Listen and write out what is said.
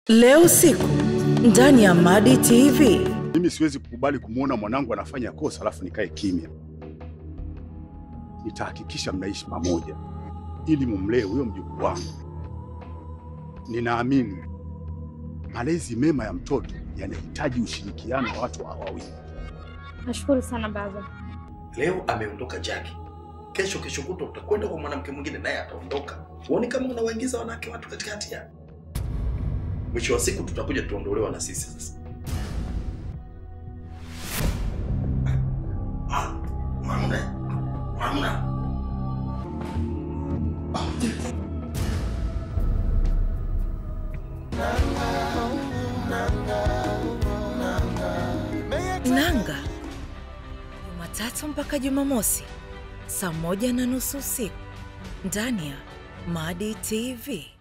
Leo usiku ndani ya Madi TV. Mimi siwezi kukubali kumwona mwanangu anafanya kosa alafu nikae kimya. Nitahakikisha mnaishi pamoja ili mumlee huyo mjukuu wangu. Ninaamini malezi mema ya mtoto yanahitaji ushirikiano wa watu hawa wawili. Nashukuru sana baba. Leo ameondoka Jackie, kesho kesho kutwa utakwenda kwa mwanamke mwingine naye ataondoka. Huoni kama unawaingiza wanawake watu katika hatia? Mwisho wa siku tutakuja tuondolewa na sisi sasa. Ah, Mwamuna, Mwamuna. Nanga Jumatatu mpaka Jumamosi saa moja na nusu usiku ndani ya Madi TV.